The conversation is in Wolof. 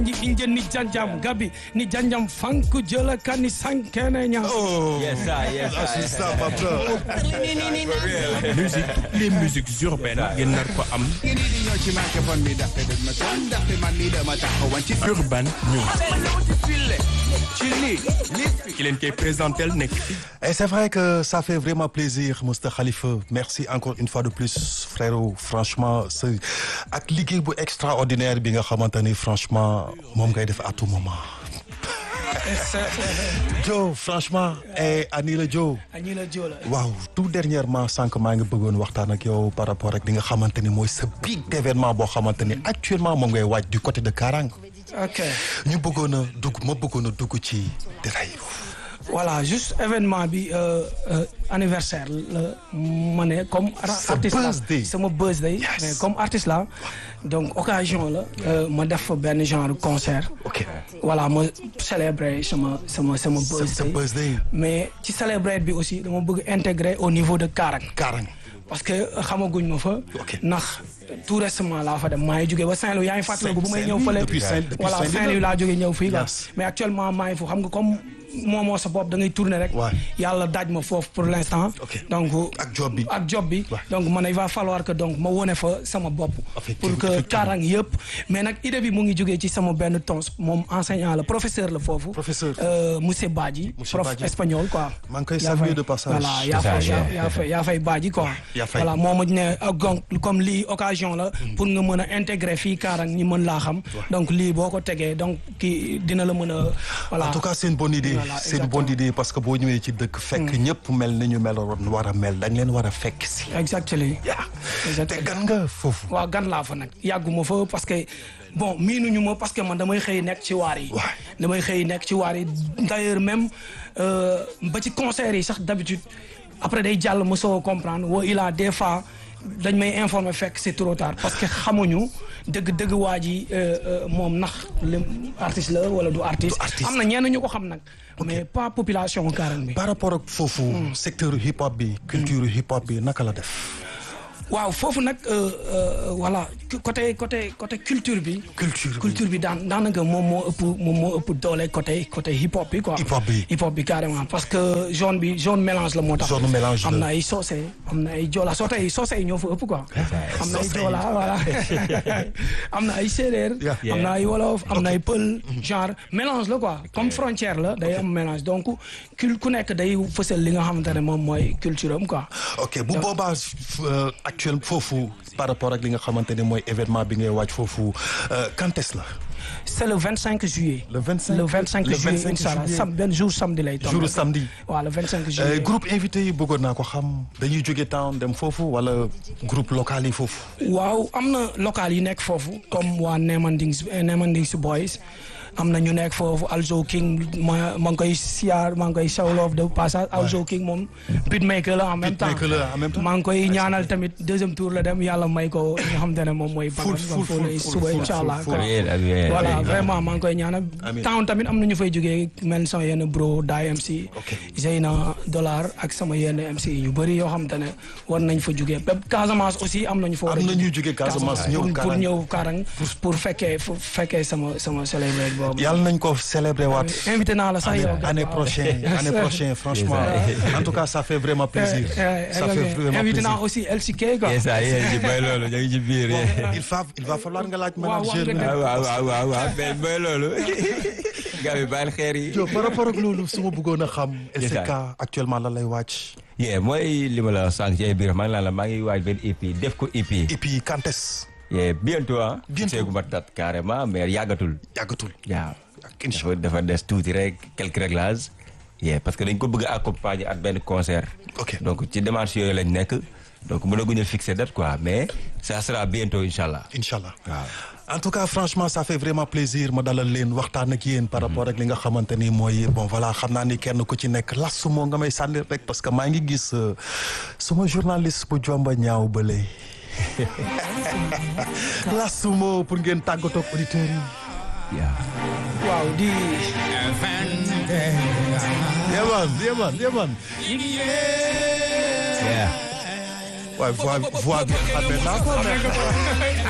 ji inje ni janjam gabi ni janjam fanku jëla kani sankene ña Oh, Yes, sir, yes, ah, sir. c'est ça, papa. musique les musiques urbaines ngeen nar ko am urban news ki leen koy présentel nekk Et c'est vrai que ça fait vraiment plaisir Mr Khalifa merci encore une fois de plus frérot franchement c'est ak liggéey bu extraordinaire bi nga xamante ni franchement moom ngay def à tout moment. Joe franchement et Anila Joe. añi la jola waaw tout dernièrement sànq maa ngi bëggoon waxtaan ak yow par rapport ak li nga xamante ni mooy sa big événement boo xamante ni actuellement moom ngay waaj du côté de Karang. ok ñu bëggoon a dugg ma bëggoon a dugg ci détail yi. voilà juste événement bi euh, euh, anniversaire la ma ne comme ar- Sa artiste la birthday. sama birthday Yes. mais comme artiste la donc occasion la euh, ma def fa benn genre concert ok voilà ma célébrer sama sama sama sa sa birthday birthday mais ci célébrer bi aussi dama bëgg intégrer au niveau de Karang Karang. parce que xamaguñ ma fa Ok. ndax tout récemment laa fa dem maa ngi jógee ba Saint-Louis yaa ngi fàttaliku bu may ñëw fële Depuis Saint- depuis voilà Saint-Louis Saint-Louis laa jógee ñëw fii quoi Yes. mais actuellement maa ngi foofu xam nga comme moomoo sa bopp da ngay tourner rek Ouais. yàlla daaj ma foofu pour l'instant Ok. donc Ak job bi. ak job bi Ouais. donc man il va falloir que donc ma wone fa sama bopp pour Effectivement, que effectivement. Karang yëpp mais nag idée bi mu ngi jógee ci sama benn tons moom enseignant la professeur la foofu Professeur. euh, monsieur Badji Monsieur prof Badji. espagnol quoi Maa ngi koy Yaa saluer fay- de passage. voilà yaa C'est ça, fay yaa yeah. yaa fay yaa fay Badji quoi yaa fay. voilà moo ma ne ah, donc comme lii occasion la pour nga mën a intégrer fii Karang ñi mën laa xam donc lii boo ko tegee donc kii dina la mën a voilà en tout cas c'est une bonne idée Voilà, c'est une bonne exactement. idée parce que boo ñëwee ci dëkk fekk ñëpp mel ni ñu meloon war a mel dañ leen war a fekk si exactement yaa te exactement gan nga foofu waaw gan laa fa nag yàgguma fa parce que bon miinuñu ma parce que man damay xëy nekk ci waar yi Ouais. damay xëy nekk ci waar yi d'ailleurs même euh, ba ci concert yi sax d'habitude après day jàll ma soo comprendre woo il a des fois dañ may informer fekk c'est trop tard parce que xamuñu dëgg dëgg waa ji euh, euh, moom ndax le artiste la wala du artiste artiste. am na ñenn ñu ko xam nag mais pas population Karang bi par rapport ak foofu secteur hip hop bi culture hip hop bi naka la def waaw foofu nag euh, euh, voilà côté côté côté culture bi culture bi culture bi daan daanaka moom moo ëpp moom moo ëpp doole côté côté hip hop bi quoi. Hip hop bi. hip hop bi carrément parce que zone bi zone mélange la moo tax. Zone mélange am la. na ay soose am na ay jola soo tey soose yi ñoo fa ëpp quoi. am na ay Soose yi. jola voilà am na ay séeréer. Yeah. am na ay wolof am na ay pël genre mélange la quoi comme frontière la day am mélange donc cul ku nekk day fësal li nga xamante ne moom mooy culture am quoi. ok bu boobaa euh, actuel foofu par rapport ak li nga xamante ne mooy événement bi ngay waaj foofu euh, quand est-ce la c'est le 25 juillet. Le 25 le 25 le juillet 25 incha allah juillet. sam benn jour samedi lay tombé. jour samedi waaw le 25 Euh, juillet. groupe invité yi bëggoon naa ko xam dañuy jóge town dem foofu wala groupe local yi foofu waaw am na local yi nekk foofu comme waa Nemandings Nemandings Boys am na ñu nekk foofu Alzo King ma maa ngi koy siyaar maa ngi koy sawloof de passage Alzo King moom beatmaker la en même temps Beatmaker la en même temps. maa ngi koy ñaanal tamit deuxième tour la dem yàlla may ko li nga xamante ne moom mooy Full, bagan full, foofu lay full, suba full, incha allah full, quoi. Amiin, amiin, voilà amiin. vraiment maa ngi koy ñaanal Amiin. town tamit am na ñu fay jógee mel sama yenn bro Daay MC Ok. Zeyna Dollar ak sama yenn MC yu bëri yoo xamante ne war nañ fa jógee même Casamance aussi am nañu fa war a am na jógee. ñuy jóge Casamance ñëw pour pour Karang ñëw Karang pour fekkee pour fekkee sama sama célébrer boobu. yàlla nañ ko célébrer waat invité naa la sax yow. année prochaine année prochaine franchement en tout cas ça fait vraiment plaisir ça fait vraiment invité naa plaisir aussi LCK quoi. yes ah yéen ji bay loolu ñu ngi ci biir il va il va falloir nga laaj Waaw, manager wax nga waaw waaw waaw waaw waaw mais bay loolu gars yi bàyyil xeer yi Yo, par rapport ak loolu su ma bëggoon a xam Yes, LCK actuellement lan lay wàcc yee mooy li ma la sànq ci ay biir maa ngi naan la maa ngi waaj benn EP def ko EP et puis quand est-ce yee bientôt ah Bientôt. seegu ma tat carrément mais yàggatul yàggatul waaw ak incha dafa dafa des tuuti rek quelques réglages yee parce que dañ ko bëgg a accompagner ak benn concert Ok. donc ci démarche yooyu lañ nekk donc mënaguñu fixer date quoi mais ça sera bientôt incha allah incha allah waaw en tout cas franchement ça fait vraiment plaisir ma dalal leen waxtaan ak yéen par rapport ak li nga xamante ni mooy bon voilà xam naa ni kenn ku ci nekk las moo nga may sànni rek parce que maa ngi gis euh, suma journaliste bu jomba ñaaw bële las moo pour ngeen tàggatoo ak auditeurs yi yaa waaw di. yeman yeman yeman yaa waaye voix voix bi xamee naa ko mais